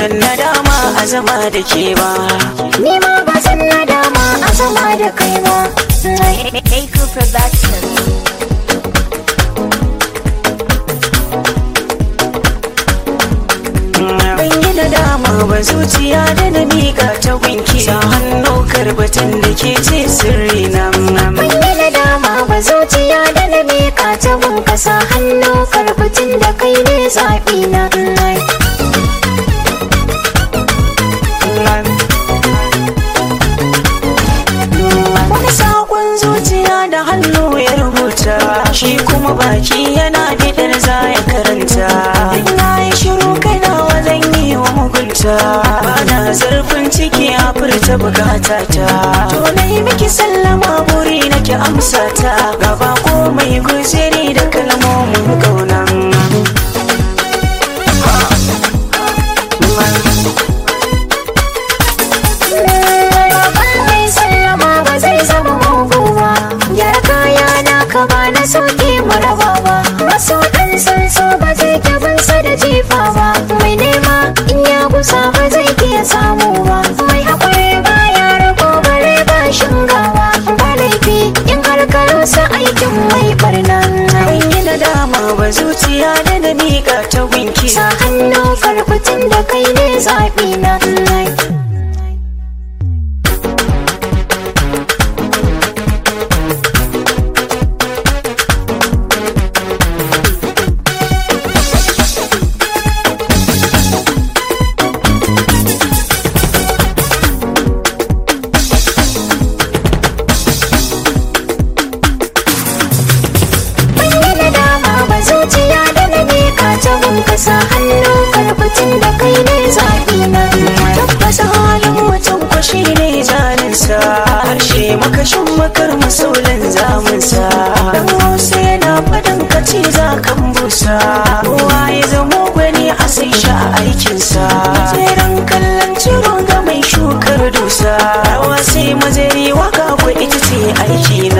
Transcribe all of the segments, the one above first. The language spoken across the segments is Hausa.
zan nadama a zama da ke ba Ni ma ba zan nadama a zama da kai ba Echo Production. ban yi nadama ba zuciya da na miƙa ta gunki sa hannu karbatan da ke ce sirri na Ban yi nadama ba zuciya da na miƙa ta gun kasa hannu karbutin da kai ne zaɓi na wani sakon zuciya da hannu ya rubuta shi kuma baki yana bidar za ya karanta na yi shiru kai na wajen yi wa mugunta bana zarfin ciki a furta bukata ta to na yi miki sallama buri nake amsa ta gaba ko mai guziri da kalmomin kaunan mai sallama ba zai zama mugu ba gyara kaya na ka ba na sauke maraba ba maso ɗan san so ba zai gabansa da jifa ba mai nema in ya kusa ba zai iya samu ba mai haƙuri ba ya rago bare ba shingawa ba laifi in har ka rusa aikin mai barna ban yi nadama ba zuciya da na miƙa ta gunki sa hannu karfitin da kai ne zaɓi na Ban yi nadama ba zuciya da na miƙa ta gun kasa hannu karfitin da kai ne zaɓi na tabbas halin mutum ko shi ne jalinsa harshe makashin makar masolin zamunsa dan hausa yana faɗin kaci za kan busa kowa ya zamo gwani a sai sha aikinsa tseren kallon ciro ga mai shukar dusa rawa sai mazari waka ko ita ce aiki na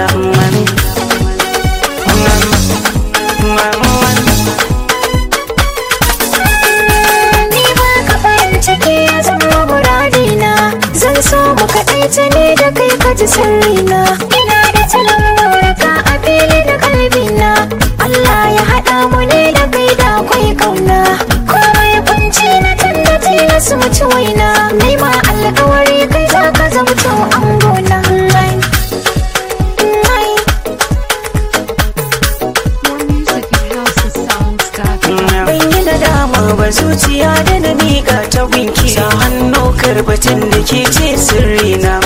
Ni ba ka farin ciki ya zama muradina Zan so mu kaɗaice ne da kai ka ji sirrina Ina da talon mauraka a fili da kalbina Allah ya haɗa mu ne da kai da akwai kauna Komai kunci na tallace na su mutu waina Nai ma alkawari kai za ka zamto angona More music at houseofsounds.com. ban yi nadama ba zuciya da na miƙa ta gunki sa hannu karbatin da ke ce sirri na